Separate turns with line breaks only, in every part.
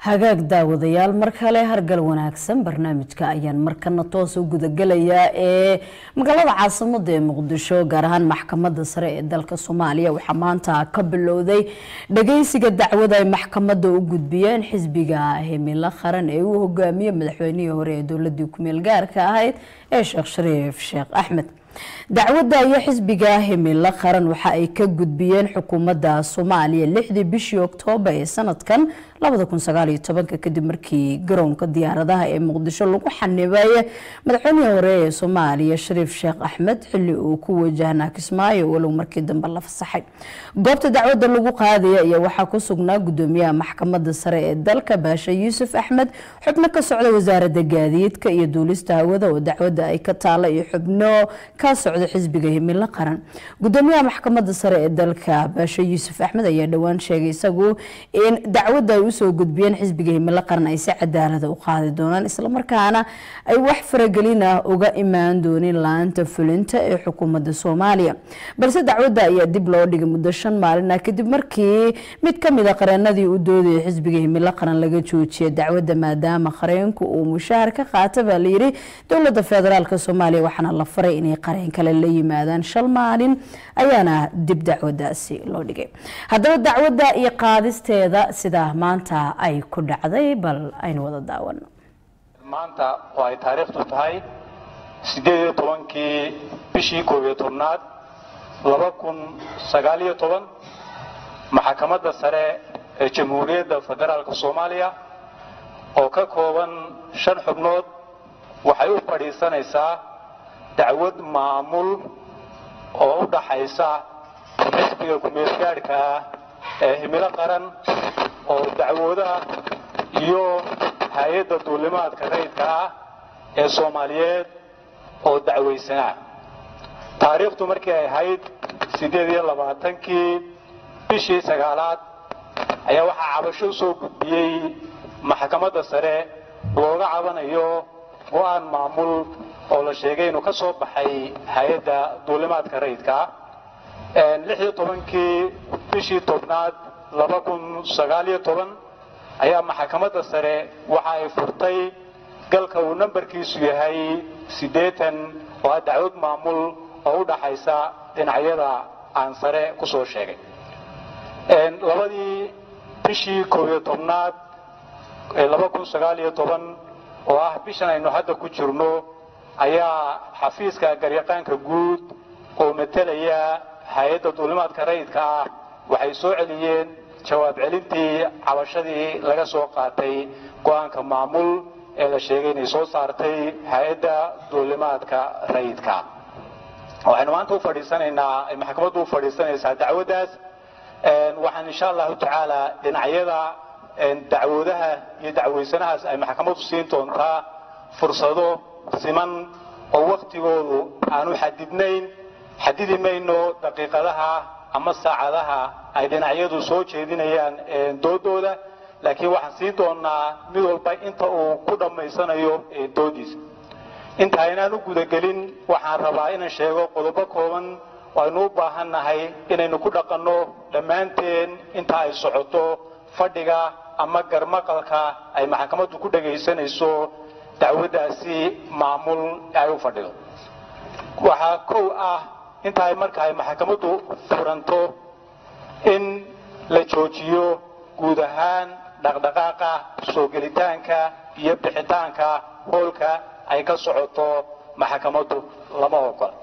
hagaag daawadayaal mar kale hargal wanaagsan barnaamijka ayaan markana toos u gudagelayaa ee magaalada caasimada ee muqdisho gaar ahaan maxkamada sare ee dalka soomaaliya waxaa maanta ka bilowday dhageysiga dacwada ay maxkamada u gudbiyeen xisbiga himilo qaran ee uu hogaamiye madaxweynihii hore ee dowladii kumeel gaarka ahayd ee sheekh shariif sheekh axmed dacwadda iyo xisbiga himilo qaran waxa ay ka gudbiyeen xukuumadda soomaaliya lixdii bishii oktoobar ee sanadkan kadib markii garoonka diyaaradaha ee muqdisho lagu xanibay madaxweynihii hore ee soomaaliya shariif sheekh axmed xili uu ku wajahnaa kismaayo walow markii dambe la fasaxay goobta dacwadda lagu qaadaya ayaa waxaa ku sugnaa gudoomiyaha maxkamada sare ee dalka baasha yuusuf axmed xubno ka socda wasaarada gaadiidka iyo duulista hawada oo dacwadda ay ka taala iyo xubno ka socda xisbiga himilo qaran gudoomiyaha maxkamada sare ee dalka baasha yuusuf axmed ayaa dhowaan sheegay isagu in dacwadda ay usoo gudbiyeen xisbiga himilo qaran ay si cadaalada u qaadi doonaan islamarkaana ay wax faragelin ah uga imaan doonin la-aanta fulinta ee xukuumadda soomaaliya balse dacwadda ayaa dib loo dhigay muddo shan maalin ah kadib markii mid kamid a qareenadii u doodayay xisbiga himilo qaran laga joojiyay dacwadda maadaama qareenku uu mushaahar ka qaata baa layiri dowlada federaalk soomaaliya waxaana la faray inay qareen kale la yimaadaan shal maalin ayaana dib dacwadaasi loo dhigay haddaba dacwadda iyo qaadisteeda sidaa maanta ay ku dhacday bal aynu wada daawano
maanta oo ay taariikhtu tahay siddeed iyo tobankii bishii koob iyo tobnaad laba kun sagaaliyo toban maxkamadda sare ee jamhuuriyadda federaalka soomaaliya oo ka kooban shan xubnood waxay u fadhiisanaysaa dacwad maamul oo u dhaxaysa xisbiga ku-meelgaadhka ah ee himilo qaran oo dacwoodaha iyo hay-adda duulimaadka rayidka ah ee soomaaliyeed oo dacwaysanaa taariikhtu markii ay ahayd siddeed iyo labaatankii bishii sagaalaad ayaa waxaa cabasho u soo gudbiyey maxkamadda sare looga cabanayo go-aan maamul oo la sheegay inuu ka soo baxay hay-adda duulimaadka rayidka ah lix iyo tobankii bishii tobnaad laba kun sagaaliyo toban ayaa maxkamadda sare waxa ay furtay galka uu nambarkiisu yahay siddeetan oo ah dacwad maamul oo u dhaxaysa dhinacyada aan sare ku soo sheegay labadii bishii koob iyo tobnaad laba kun sagaaliyo toban oo ah bishan aynu hadda ku jirno ayaa xafiiska garyaqaanka guud oo matalaya hay-adda duulimaadka rayidka ah waxay soo celiyeen jawaab celintii cabashadii laga soo qaatay go-aanka maamul ee la sheegay inay soo saartay hay-adda duulimaadka rayidka waxaynu maanta u fadhiisanaynaa ay maxkamaddu u fadhiisanaysaa dacwaddaas waxaan insha allahu tacaala dhinacyada dacwoodaha iyo dacwaysanahaas ay maxkamaddu siin doontaa fursado siman oo waktigoodu aanu xadidnayn xadidi mayno daqiiqadaha ama saacadaha ay dhinacyadu soo jeedinayaan doodooda laakiin waxaan siin doonaa mid walba inta uu ku dhammaysanayo doodiisa inta aynaan u gudagelin waxaan rabaa inaan sheego qodobo kooban oo aynu u baahan nahay inaynu ku dhaqanno dhammaanteen inta ay socoto fadhiga ama garmaqalka ay maxkamaddu ku dhagaysanayso dacwaddaasi maamul ay u fadhido waxaa kow ah inta ay marka ay maxkamaddu furanto in la joojiyo guud ahaan dhaqdhaqaaqa soo gelitaanka iyo bixitaanka hoolka ay ka socoto maxkamaddu lama ogola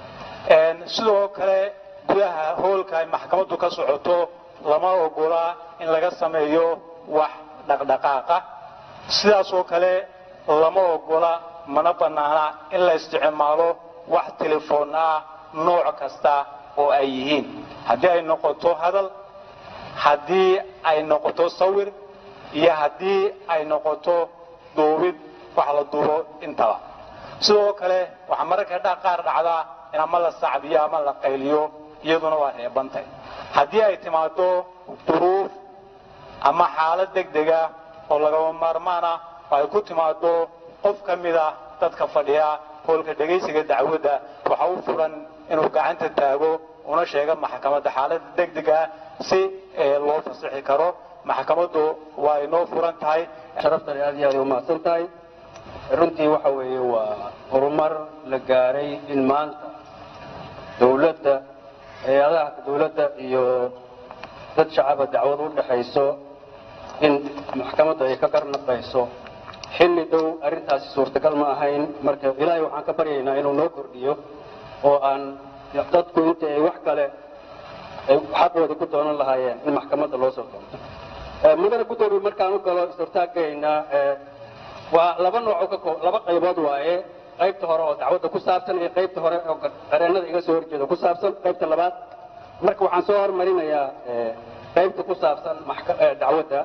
sidoo kale gudaha hoolka ay maxkamaddu ka socoto lama ogola in laga sameeyo wax dhaqdhaqaaqa sidaasoo kale lama ogola mana bannaana in la isticmaalo wax telefoon ah nooc kasta oo ay yihiin haddii ay noqoto hadal haddii ay noqoto sawir iyo haddii ay noqoto duubid wax la duubo intaba sidoo kale waxaa mararka qaar dhacdaa in ama la sacbiyo ama la qayliyo iyaduna waa reebantay haddii ay timaado duruuf ama xaalad degdega oo lagaba maarmaana oo ay ku timaado qof ka mida dadka fadhiya hoolka dhegaysiga dacwadda waxa u furan inuu gacanta taago una sheega maxkamadda xaalada degdega si loo fasixi karo maxkamaddu waa inoo furan tahay
sharaftani aad iyo aad ay umahadsan tahay runtii waxa weeye waa horumar la gaaray in maanta dawladda hay-adaha dawladda iyo dad shacaba dacwad u dhexayso in maxkamadda ay ka garnaqayso xilli dhow arrintaasi suurtagal ma ahayn marka ilaahay waxaan ka baryaynaa inuu noo kordhiyo oo aan dadku inta ay wax kale ay xaqooda ku doonan lahaayeen in maxkamadda loo soo doonto mudane gudoomiye markaan u galo is-hortaagaynaa waa laba nooc ka laba qaybood waaye qaybta hore oo dacwadda ku saabsan iyo qaybta hore oo qareennada iga soo horjeeda ku saabsan qaybta labaad marka waxaan soo hormarinayaa qaybta ku saabsan dacwadda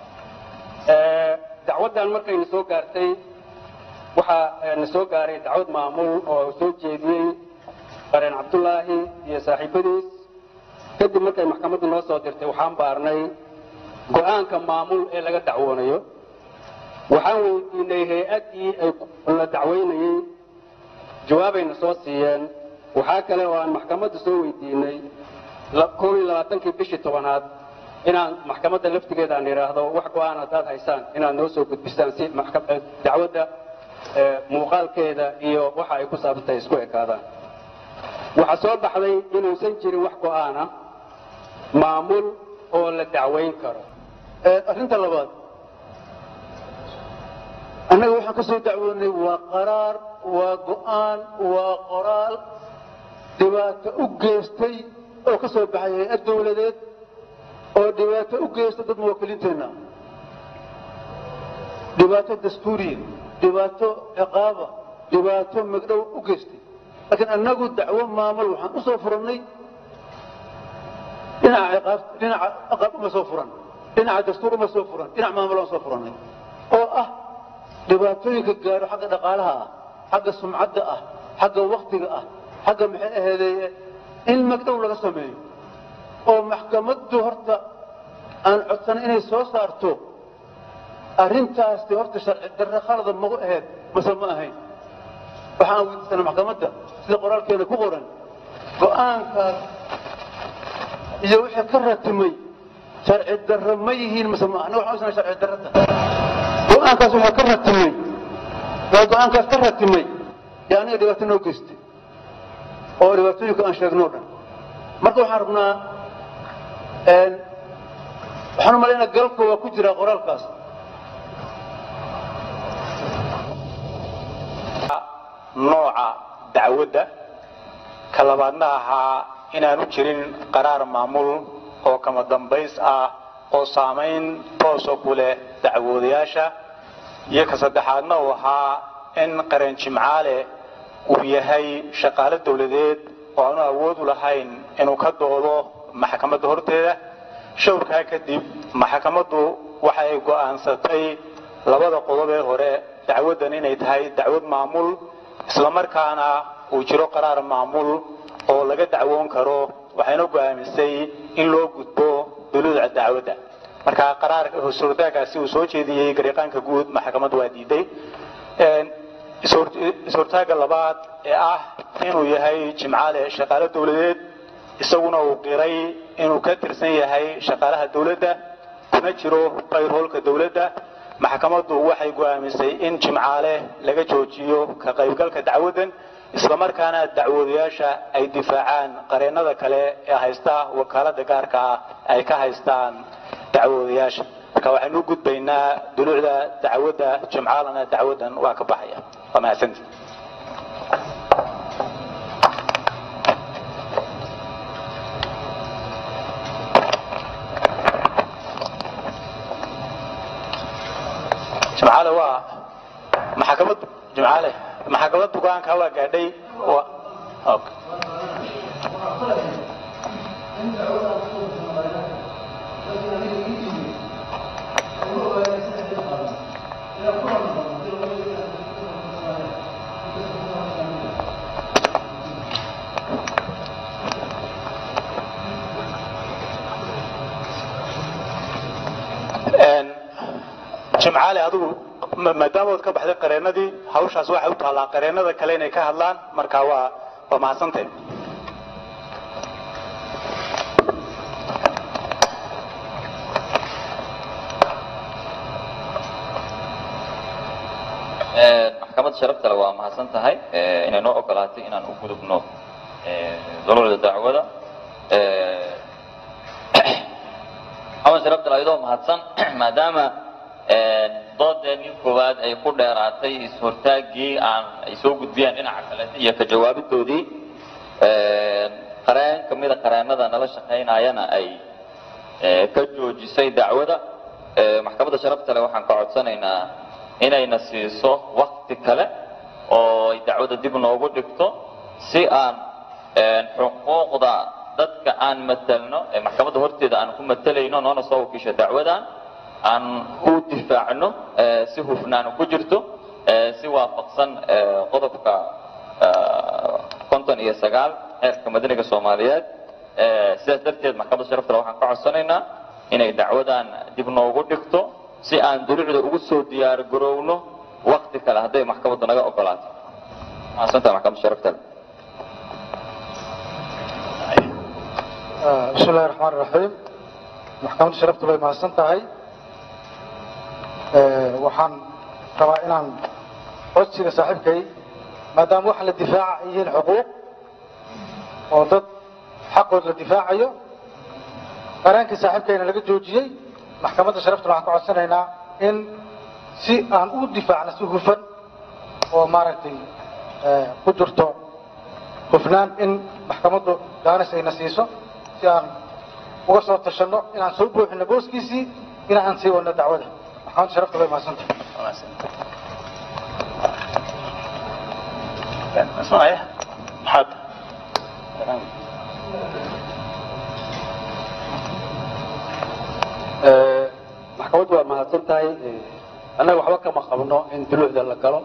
dacwaddan markayna soo gaartay waxaa na soo gaaray dacwad maamul oo soo jeediyey qareen cabdulaahi iyo saaxiibadiis kadib markay maxkamaddu noo soo dirtay waxaan baarnay go-aanka maamul ee laga dacwoonayo waxaan weydiinay hay-addii ay la dacwaynayey jawaabayna soo siiyeen waxaa kale oo aan maxkamadda soo weydiinay koob iyo labaatankii bishii tobanaad inaan maxkamadda laftigeeda aan idhaahdo wax go-aan haddaad haysaan inaad noo soo gudbisaan si dacwadda muuqaalkeeda iyo waxa ay ku saabsantahay isku ekaadaan waxaa soo baxday inuusan jirin wax go-aana maamul oo la dacwayn karo
arrinta labaad annaga waxaan ka soo dacwoonay waa qaraar waa go-aan waa qoraal dhibaato u geystay oo ka soo baxay hay-ad dawladeed oo dhibaato u geysta dad muwaakiliinteenna dhibaato dastuuriya dhibaato ciqaaba dhibaato magdhow u geystay laakiin annagu dacwo maamul waxaan u soo furannay dhinaca ciqaab dhinaca ciqaab uma soo furan dhinaca dastuur uma soo furan dhinac maamul aan soo furannay oo ah dhibaatooyinka gaaro xagga dhaqaalaha ah xagga sumcadda ah xagga waktiga ah xagga maxay aheedee in magdhow laga sameeyo oo maxkamaddu horta aan codsanay inay soo saarto arrintaasti horta sharci darre khalada magu ahayd mase ma ahayn waxaan weydiisanay maxkamadda sida qoraalkeena ku qoran go-aankaas iyo wixii ka ratimay sharci darre ma yihiin mase ma anaga waxaan usana sharci darrata go-aankaas waxaa ka ratimay waa go-aankaas ka ratimay yaa aniga dhibaato noo geystay oo dhibaatooyinka aan sheegno o dhan marka waxaan rabnaa waxaan u malaynaa galabka waa ku jiraa qoraalkaas
nooca dacwadda ka labaadna ahaa inaanu jirin qaraar maamul oo kama dambays ah oo saamayn toosa ku leh dacwoodayaasha iyo ka saddexaadna uu ahaa in qareen jimcaale uu yahay shaqaale dawladeed oo aanu awood u lahayn inuu ka doodo maxkamadda horteeda shawrkaa kadib maxkamaddu waxa ay go'aansatay labada qodob ee hore dacwaddan inay tahay dacwad maamul islamarkaana uu jiro qaraar maamul oo laga dacwoon karo waxayna go'aamisay in loo gudbo duluuca dacwadda marka qaraarka suurtaagaasi uu soo jeediyey gariiqaanka guud maxkamaddu waa diiday is-hortaaga labaad ee ah inuu yahay jimcaale shaqaale dawladeed isaguna uu qiray inuu ka tirsan yahay shaqaalaha dawladda kuna jiro qayrhoolka dawladda maxkamaddu waxay go'aamisay in jimcaale laga joojiyo ka qaybgalka dacwaddan islamarkaana dacwoodayaasha ay difaacaan qareennada kale ee haysta wakaalada gaarka ah ay ka haystaan dacwoodayaasha marka waxaynu u gudbaynaa duluucda dacwadda jimcaalana dacwaddan waa ka baxaya waa mahadsanti jimcaale waa maxkamad jimcaale maxkamad bugaanka waa gaadhay okay. jimcaale adigu maadaama ood ka baxday qareennadii hawshaas waxay u taallaa qareennada kale inay ka hadlaan marka waa waa mahadsantahay
maxkamadda sharafta le waa mahadsan tahay inay noo ogolaatay inaan u gudubno dulucda dacwada maxamed sharafta le ayadoo mahadsan maadaama doodeenii koowaad ay ku dheeraatay is-hortaaggii aan ay soo gudbiyaan dhinaca kaleeta iyo ka jawaabidoodii qareen kamida qareenada nala shaqaynayana ay ka joojisay dacwada maxkamadda sharafta le waxaan ka codsanaynaa inayna siiso wakti kale oo ay dacwada dib noogu dhigto si aan xuquuqda dadka aan matelno ee maxkamadda horteeda aan ku matelayno noona soo wakiisho dacwadan aan u difaacno si hufnaan ku jirto si waafaqsan qodobka konton iyo sagaal xeerka madaniga soomaaliyeed sidaas darteed maxkamadda sharaftale waxaan ka codsanaynaa inay dacwadan dib noogu dhigto si aan dulucda ugu soo diyaar garowno wakti kale hadday maxkamaddu naga ogolaato mahadsantaha maxkamadda sharaftale
بسم الله الرحمن الرحيم محكمة شرفت way mahadsan tahay waxaan rabaa inaan codsiga saaxiibkay maadaama waxa la difaaca ay yihiin xuquuq oo dad xaqood la difaacayo qaraankii saaxiibkayna laga joojiyey maxkamadda sharaftuna waxaan ka codsanaynaa in si aan u difaacno si hufan oo maaragtay ku jirto hufnaan in maxkamaddu gaanis ayna siiso si aan uga soo tashanno inaan soo buuxino booskiisii in aan sii wadno dacwada maxamed sharafta way mahadsanta
اسمعي حد
maxkamaddu waa mahadsan tahay annaga waxba kama qabno in dulucda la galo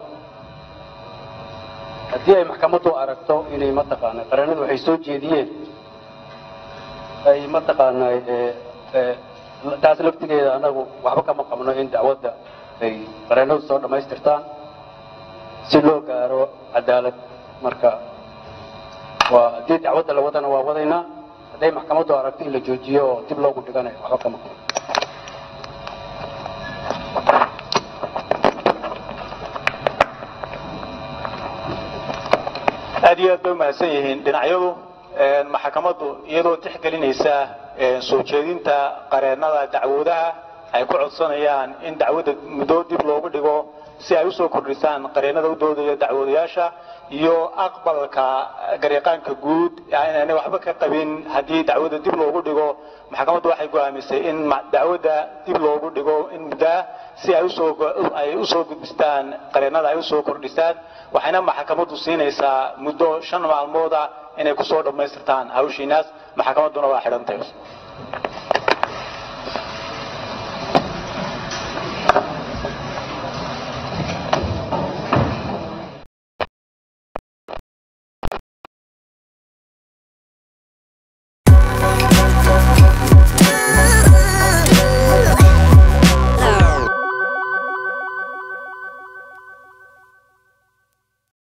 haddii ay maxkamaddu aragto inay mataqaanaa qareenadu waxay soo jeediyeen ay mataqaanaa taas laftigeeda annagu waxba kama qabno in dacwadda ay qareenadu soo dhammaystirtaan si loo gaaro cadaalad marka waa haddii dacwadda la wadana waa wadaynaa hadday maxkamaddu aragto in la joojiyo oo dib loogu dhiganayo waxba kama qabno
aad iyo aad bay umahadsan yihiin dhinacyadu maxkamaddu iyadoo tixgelinaysa soo jeedinta qareennada dacwoodaha ay ku codsanayaan in dacwadda muddo dib loogu dhigo si ay usoo kordhisaan qareennada u doodaya dacwoodayaasha iyo aqbalka garyaqaanka guud inaanay waxba ka qabin haddii dacwadda dib loogu dhigo maxkamaddu waxay go'aamisay in dacwadda dib loogu dhigo in muddaa si ay usoo ay usoo gudbistaan qareennada ay usoo kordhisaan waxayna maxkamaddu siinaysaa muddo shan maalmooda inay kusoo dhammaystirtaan hawshiinaas maxkamadduna waa xidhantay